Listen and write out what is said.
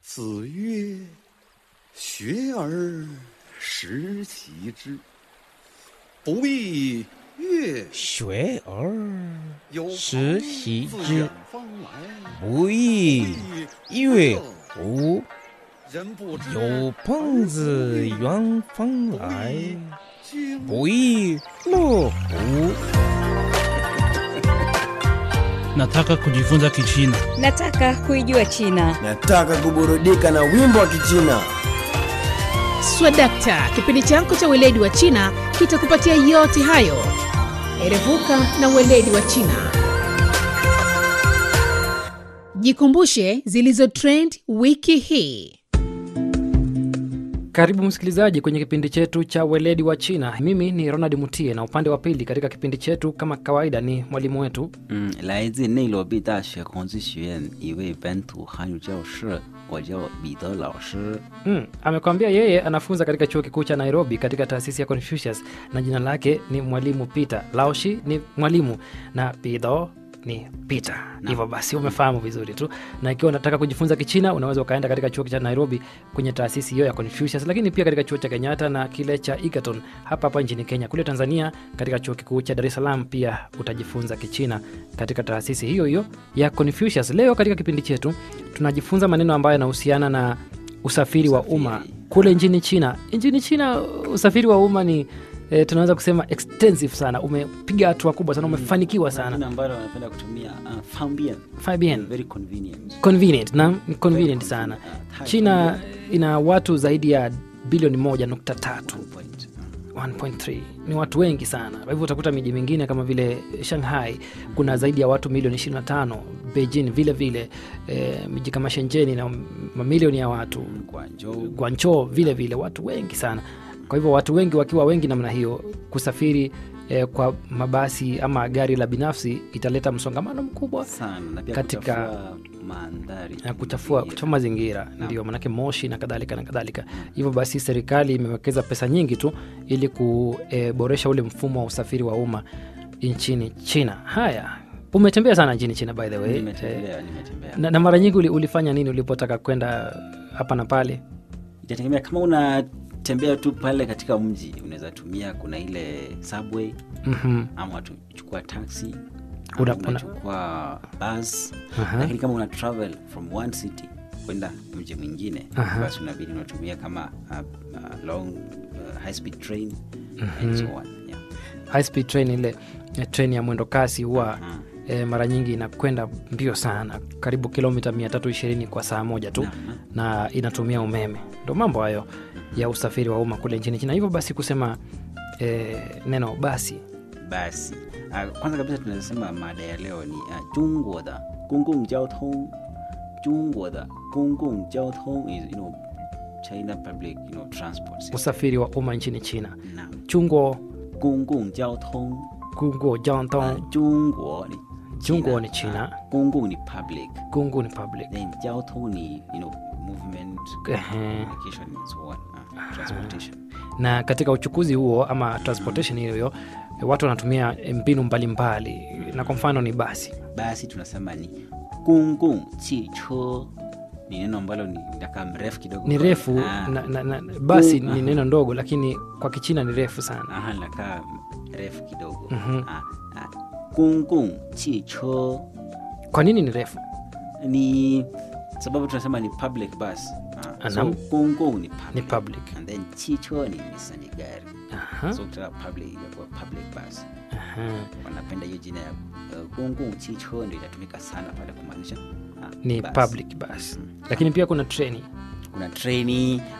子曰：“学而时习之，不亦乐学而有时朋习自之远方来， 不亦乐乎？ 人不知有朋自远方来， 君不亦乐乎？ Nataka kujifunza Kichina. Nataka kuijua China. Nataka kuburudika na wimbo wa Kichina. Swadakta, kipindi chako cha weledi wa China kitakupatia yote hayo. Erevuka na weledi wa China. Jikumbushe zilizo trend wiki hii. Karibu msikilizaji kwenye kipindi chetu cha weledi wa China. Mimi ni Ronald Mutie, na upande wa pili katika kipindi chetu kama kawaida ni mwalimu wetu 嗯，来自内罗毕大学孔子学院一位本土汉语教师，我叫彼得老师。 mm, amekwambia yeye anafunza katika chuo kikuu cha Nairobi katika taasisi ya Confucius na jina lake ni mwalimu Peter. Laoshi ni mwalimu na Pido ni Peter. Hivyo basi umefahamu vizuri tu, na ikiwa unataka kujifunza Kichina unaweza ukaenda katika chuo cha Nairobi kwenye taasisi hiyo ya Confucius, lakini pia katika chuo cha Kenyatta na kile cha Egerton hapa hapa nchini Kenya. Kule Tanzania katika chuo kikuu cha Dar es Salaam pia utajifunza Kichina katika taasisi hiyo hiyo ya Confucius. Leo katika kipindi chetu tunajifunza maneno ambayo yanahusiana na usafiri wa umma Usafiri. kule nchini China. Nchini China usafiri wa umma ni E, tunaweza kusema extensive sana, umepiga hatua kubwa sana, umefanikiwa sana. Jina ambalo wanapenda kutumia uh, fambien. Fabian. Very convenient. convenient na ni convenient sana. convenient. Ah, China ina watu zaidi ya bilioni moja nukta tatu Point. 1.3 ni watu wengi sana. Kwa hivyo utakuta miji mingine kama vile Shanghai kuna zaidi ya watu milioni 25, Beijing vile vile e, miji kama Shenzhen na mamilioni ya watu, Guangzhou. Guangzhou vile vile watu wengi sana. Kwa hivyo watu wengi wakiwa wengi namna hiyo, kusafiri e, kwa mabasi ama gari la binafsi italeta msongamano mkubwa sana na pia katika- kuchafua mandhari na kuchafua, kuchafua mazingira ndio manake moshi na kadhalika na kadhalika hivyo basi serikali imewekeza pesa nyingi tu ili kuboresha ule mfumo wa usafiri wa umma nchini china haya umetembea sana nchini china by the way Eh, Nimetembea, nimetembea. na, na mara nyingi uli, ulifanya nini ulipotaka kwenda hapa na pale Itategemea kama unatembea tu pale katika mji, unaweza tumia, kuna ile subway Mhm. ama tuchukua taxi Una- ama una- unachukua bus Aha. lakini kama una travel from one city kwenda mji mwingine Aha. basi unabidi unatumia kama uh, uh, long uh, high speed train and so on yeah. high speed train ile eh, train ya mwendo kasi huwa eh, mara nyingi inakwenda mbio sana karibu kilomita 320 kwa saa moja tu na inatumia umeme ndo mambo hayo ya usafiri wa umma kule nchini china hivyo basi kusema eh, neno basi basi uh, kwanza kabisa tunasema mada ya leo ni uh, 中国的公共交通中国的公共交通 is you know China public you know transport system. usafiri wa umma nchini china Naam. chungo 公共交通 gungo uh, jantong 中国ni Jungwo ni China. uh, 公共 ni public gungu ni public then 交通你 you know movement Ehe. communication and so on uh, transportation na katika uchukuzi huo ama transportation hiyo hiyo eh, watu wanatumia eh, mbinu mbalimbali na kwa mfano ni basi basi tunasema ni 公共汽车 ni neno ambalo ni nakaa mrefu kidogo ni refu Ah, na, na, na, basi Aha. ni neno ndogo lakini kwa kichina ni refu sana aha, linakaa refu kidogo Mhm. Ah, ah, 公共汽车 kwa nini ni refu ni sababu tunasema ni public bus Ah, so Anam. 公共 ni public, ni public and then 汽车 ni nisa ni gari Aha, so kutoka public inakuwa public bus aha. wanapenda hiyo jina ya uh, 公共汽车 ndio inatumika sana pale kumaanisha ah, ni bus. public bus lakini pia kuna treni kuna treni